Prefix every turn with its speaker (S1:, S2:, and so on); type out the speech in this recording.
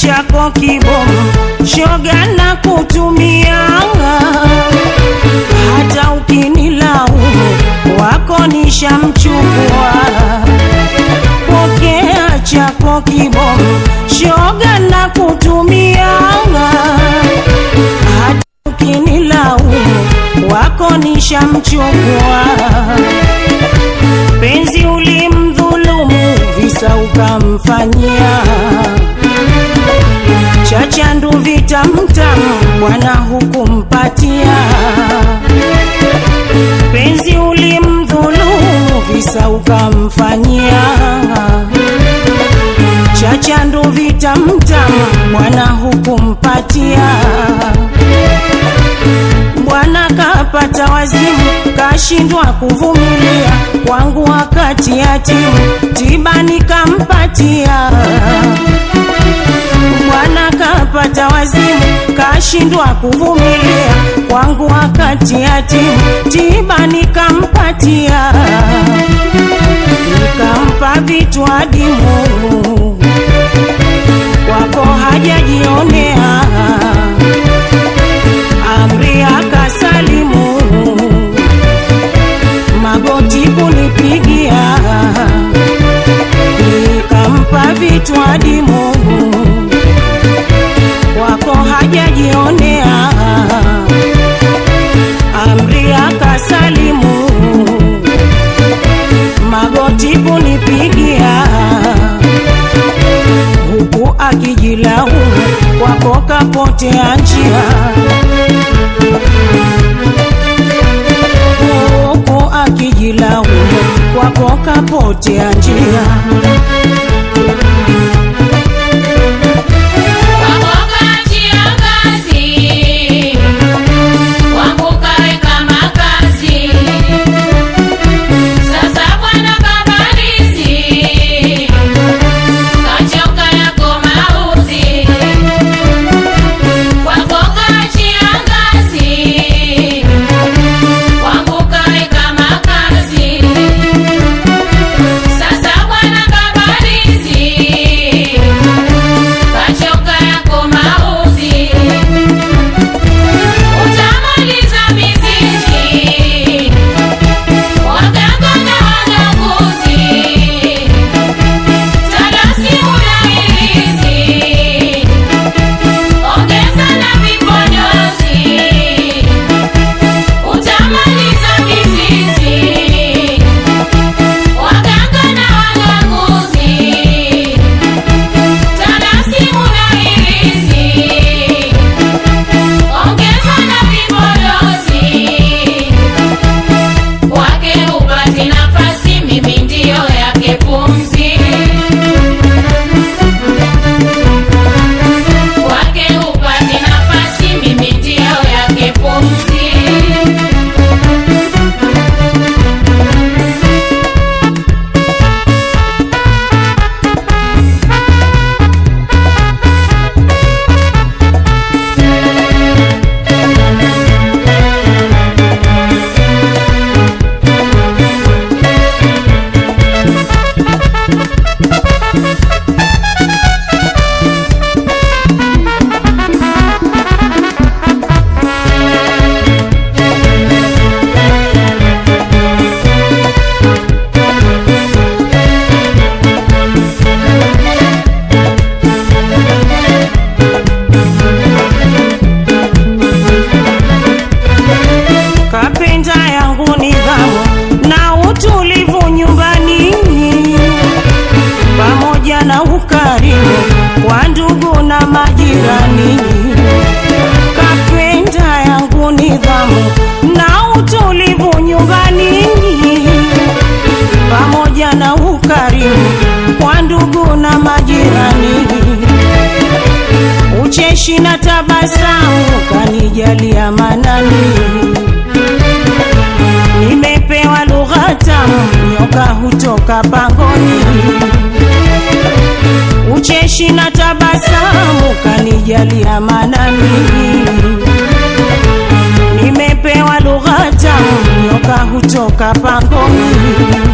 S1: chako kibomu, shoga na kutumia, hata ukinilaumu wako nishamchukua. Pokea chako kibomu, shoga na kutumia, hata ukinilaumu wako nishamchukua. Penzi ulimdhulumu, visa ukamfanyia chachandu vitamtamu, bwana hukumpatia. Penzi ulimdhulumu, visa ukamfanyia chachandu vitamtamu, bwana hukumpatia. Bwana kapata wazimu, kashindwa kuvumilia kwangu wakati yatimu, tiba nikampatia. Bwana kapata wazimu, kashindwa kuvumilia kwangu wakati yatimu, tiba nikampatia, nikampa vitu adimu, kwako hajajionea amri akasalimu, magoti kunipigia, nikampa vitu adimu, wako hajajionea, amri akasalimu, magoti kunipigia, huku akijilaumu, kwako kapotea njia huku akijilaumu kwako kapotea njia. Kapenda yangu nidhamu na utulivu nyumbani, pamoja na ukarimu wa ndugu na majirani. Kapenda yangu nidhamu na utulivu nyumbani, pamoja na ukarimu kwa ndugu na majirani. Ucheshi na tabasamu kanijalia manani nimepewa lugha tamu, nyoka hutoka pangoni. Ucheshi na tabasamu kanijalia manani, nimepewa lugha tamu, nyoka hutoka pangoni.